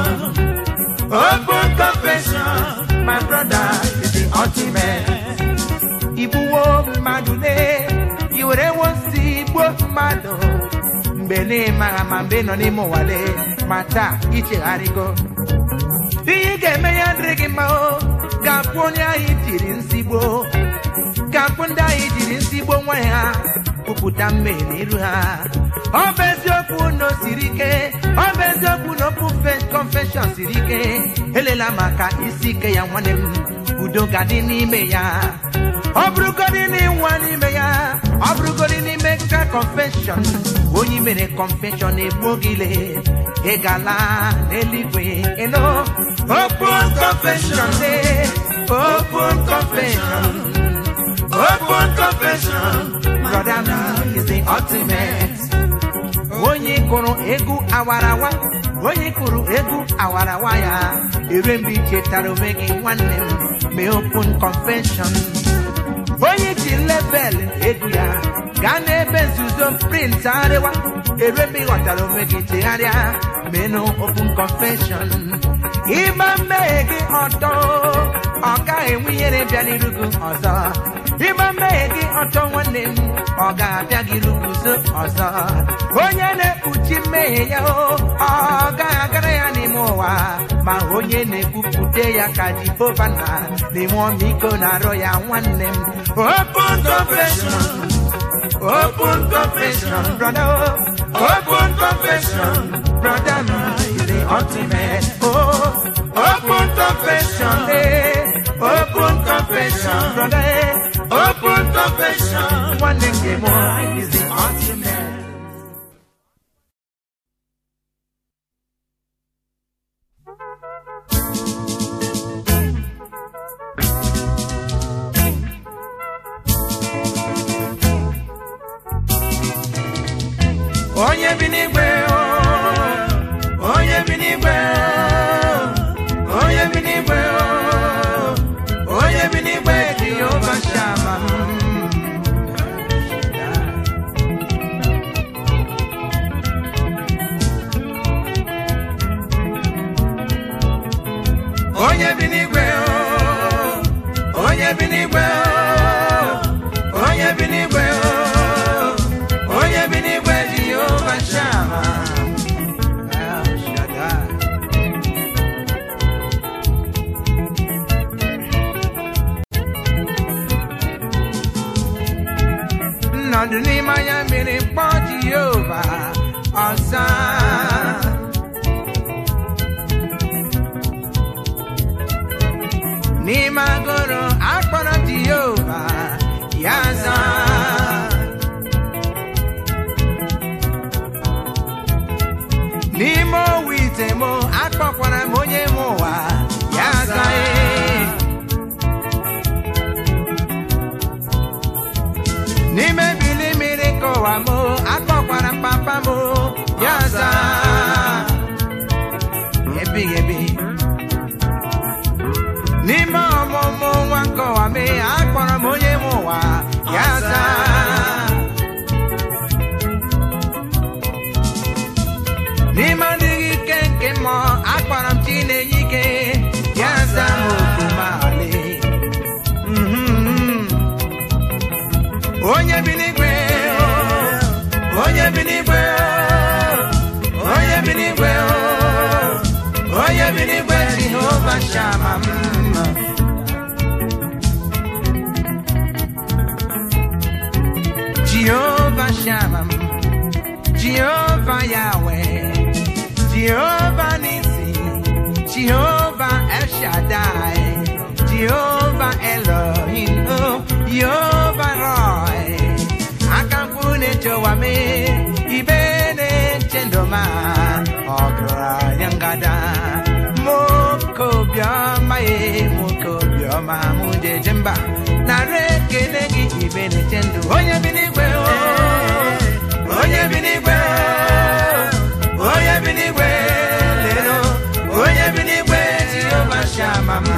open confession my brother is the ultimate igbuwo mmadụ lee i were wosi gbuo mmadụ mgbe n'ịmaghị ma mgbe ị nọ n'ime ụwa lee ma taa ichegharịgo ihe ị ga-eme ya dịrị gị mma o ga-akwụ onye ahụ tiri nsigbo ga-akwụ ndị ahụ jiri nsigbo nwa ha kwupụta mmehie n'iru ha ọ bụ eziokwu na o siri ike ọ bụ eziokwu na okwu confession siri ike elela maka isi ike ya nwanne m udo ga-adị n'ime ya ọ bụrụgodị n'ịnwa n'ime ya ọ bụrụgodị n'ime ka confession onye mere confession egbuo gị le ị gala n'eluigwe ịnụ open confession dey open confession open confession brother man is the ultimate onye kụrụ egwu awarawa onye kụrụ egwu awarawa ya ere mgbe i chetara onwe gị nwanne m mee open confession onye ji level egwu ya gaa n'ebe nzuzo print arịwa ere mgbe ị ghọtara onwe gị chegharịa menụ open confession ịgba mmehie gị ọtọ ọ gaghị enwe ihere bịa n'iru gị ọzọ ịgba mmehie gị ọtọ nwanne m ọ ga-abịa gị luguzo ọzọ onye na-ekpuchi mmehie ya o ọ gaghị agara ya n'ime ụwa ma onye na-ekwupụta ya ka jehova na n'ime ọmịiko na-arọ ya nwanne m open confession open confession brother open confession brother is the ultimate oh open confession eh open confession brother eh open confession one name is the ultimate onye bi n'igwe o, onye bi n'igwe o, onye bi n'igwe o, onye bi n'igwe jehova shama onye bi n'igwe o, onye bi n'igwe o, onye bi n'igwe o, onye bi n'igwe jehova shama El Shaddai. nnọdụ n'ime anya mmiri mkpọ jehova ọza n'ime agụrụ akpọrọ jehova ya za n'ime owu ite m akpọkwara m onye m ụwa ya za ee n'ime bili mmiri ka ụwa m akpọkwara m papa m ya za ebighị ebi n'ime ọmụmụ nwa nke ụwa m akpọrọ m onye m ụwa ya za n'ime adịghị ike nke mmụọ akpọrọ m chinenye ike ya za m oku mali Mhm. onye bi n'igwe o, onye bi n'igwe o, onye bi n'igwe o, onye bi n'igwe jehova shama m jehova shama m jehova yahweh jehova nisi jehova el shaddai jehova elohim oh, jehova roy akamfu na-echewa me ibe na-eche ndụma ọgaranya ngada nwoke obiọma ye nwoke obiọma mụ jeje mba nara ekele gị ibe na-eche ndụ onye bi n'igwe o, onye bi n'igwe o, onye bi n'igwe lero onye bi n'igwe jehova shama m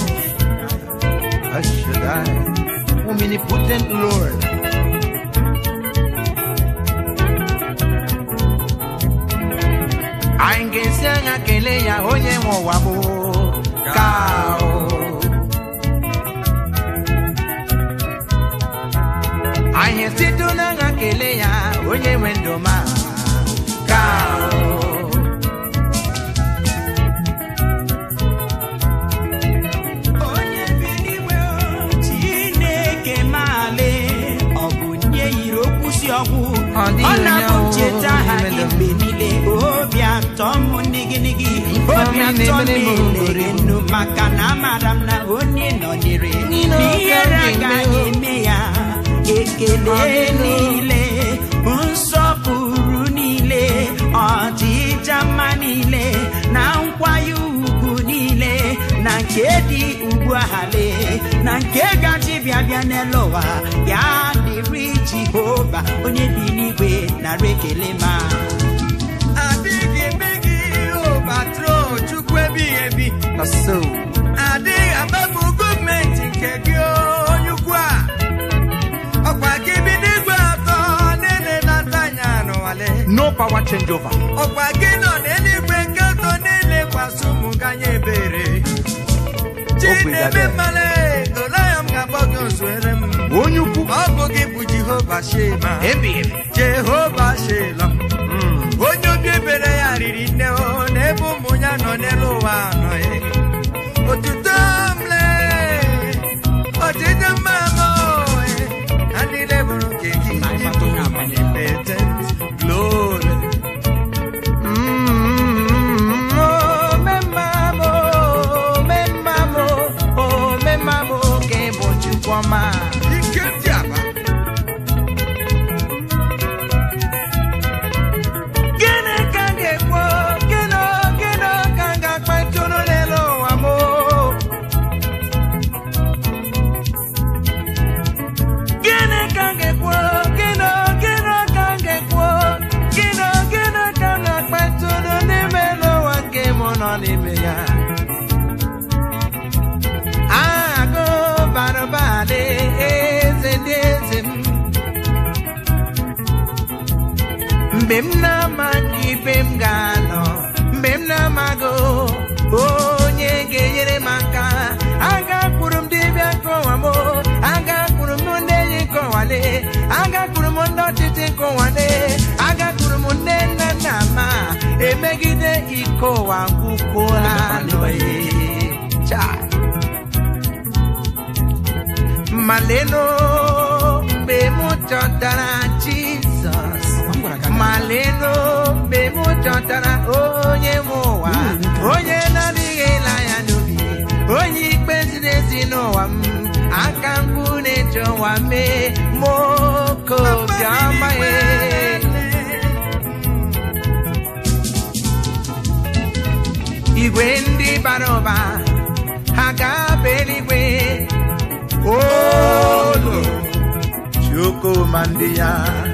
Ashdai, omnipotent Lord. Anyị ga-esi anya kelee ya onye nwe ụwa bụ ka o. Anyị esite n'anya kelee ya onye nwe ndụ ma ka o. onye bi n'igwe o, chineke maale ọ bụ nye yiri okwu si ọgwụ Ọ dịghị ọ na-abụ onye ncheta ha o, gị mgbe niile obi atọ m nigịnịgị Ifeọma obi atọ m na-emere m na-ele oghori. enu maka na amara m na onye nọnyere Niile oke n'ihere obi agaghị eme o. eme ya ekele Ọ dịghị o. niile nsọpụrụ niile ọdịja mma niile na nkwanye ugwu niile na nke dị ugbu ahale na nke gaji bịa bịa n'elu ụwa ya dịrị jehova onye bi n'igwe nara ekele ma adịghị eme gị obatro chukwu ebighị ebi Na so. adịghị agbapụ gọọmenti nke gị onye ukwu a ọkwa gị bi n'igwe atọ nene na-ata anya n'ụwale No power changeover. ọkwa gị nọ n'eluigwe nke atọ na-elekwasị ụmụ gị anya ebere chineme Obrigado. mmale olayọm ga na-akpọ gị ozuere m onye ukwu ọ bụ gị bụ jehova shema ebi ebi jehova shelom onye obi ebere ya riri nne o n'ebe ụmụ ya nọ n'elu ụwa anọghị otuto mle ọdịdị mma m oe ha niile bụrụ nke gị ịbụ omnipotent glory ike dị aba Gịnị ka m ga-ekwu? Gịnị gịnị ka m ga-akpatụrụ n'elu ụwa m? Gịnị ka m ga-ekwu? Gịnị gịnị ka m ga-ekwu? Gịnị gịnị ka m ga-akpatụrụ n'ime elu ụwa nke mụ nọ n'ime ya? Agụ bara ụba dị eze ndị eze m mgbe m na-amaghị ibe m ga-anọ mgbe m na-amaghị onye ga-enyere m aka agakwuru m dibịa nke ụwa m agakwuru m ndị enyi nke ụwale agakwuru m ndị ọchịchị nke ụwale agakwuru m nne nna nna ma emegide iko ụwa gwukwuola n'oyi Chai. maleno mgbe m chọtara jizọs maleno mgbe m chọtara onye m ụwa onye na-adịghị ele anya n'obi onye ikpe ziri ezi n'ụwa m aka mkpu na-eche ụwa mee moke obiọma ya igwe ndị bara ụba ha ga-aba eluigwe olu chukwuma ndị ya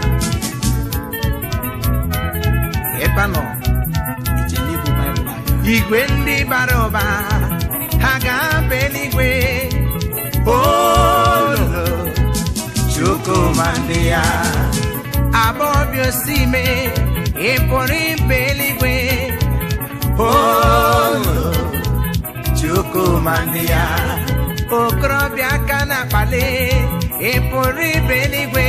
ebe a nọ igwe ndị bara ụba ha ga-aba eluigwe olu chukwuma ndị ya abọbi osime ị pụrụ ibe eluigwe olu chukwuma ndị ya okorobịa aka na-akpali ị pụrụ ibe eluigwe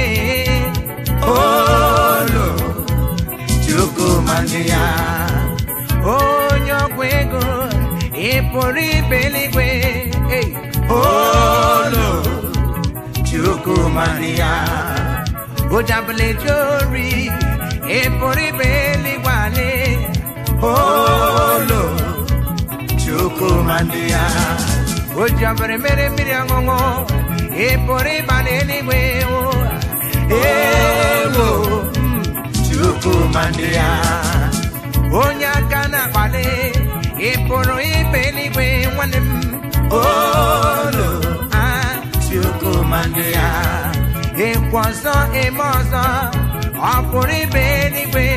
olu chukwuma ndị ya onye ọgwụ ego ị pụrụ ibe eluigwe Ei, olu chukwuma ndị ya ojabụlejeori ị pụrụ ibe eluigwe ale olu chukwuma ndị ya o ji ọbara mere mmiri ọṅụṅụ ị pụrụ ịba n'eluigwe o. ewo mm, chukwuma ndị ya onye aka na-akpali ị pụrụ ibe eluigwe nwanne m olu a chukwuma ndị ya ịkwa ọzọ eme ọzọ ọ pụrụ ibe eluigwe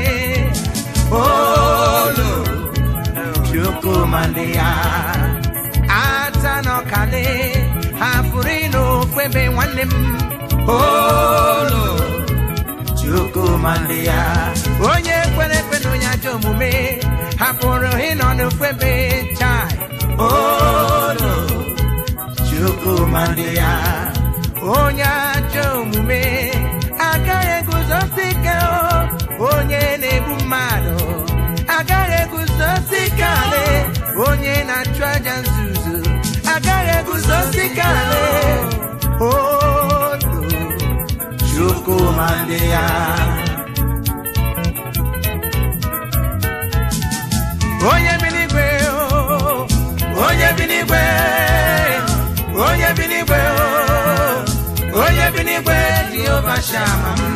olu chukwuma ndị ya ata n'ọkale ha pụrụ ịnụ ofu ebe nwanne m olu chukwuma ndị ya onye kwere ekwe na onye ajọ omume ha pụrụ ịnọ n'ofu ebe chai olu chukwuma ndị ya onye ajọ omume agaghị eguzosi ike o, onye na-egbu mmadụ agaghị eguzosi ike ale onye na-achụ aja nzuzo agaghị eguzosi ike ale olu chukwuma ndị ya onye bi n'igwe o, onye bi n'igwe onye bi n'igwe o, onye bi n'igwe jehova shama m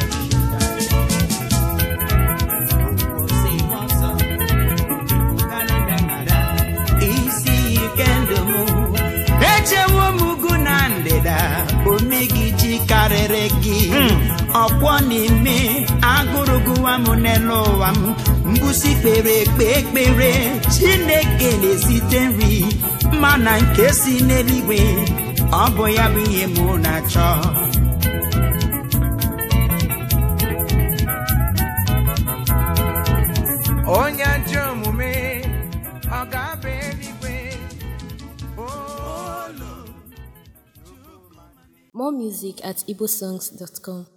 isi ike ndụ m echewo m ugwu na ndịda omegiji karịrị gị ọkwọ n'ime agụrụ gụwa m n'elu ụwa m mbusi kpere ekpe ekpere chineke na-esite nri mana nke si n'eluigwe ọ bụ ya bụ ihe mụ na-achọ onye ajọ omume ọ ga-aba eluigwe olu More music at igbosongs.com.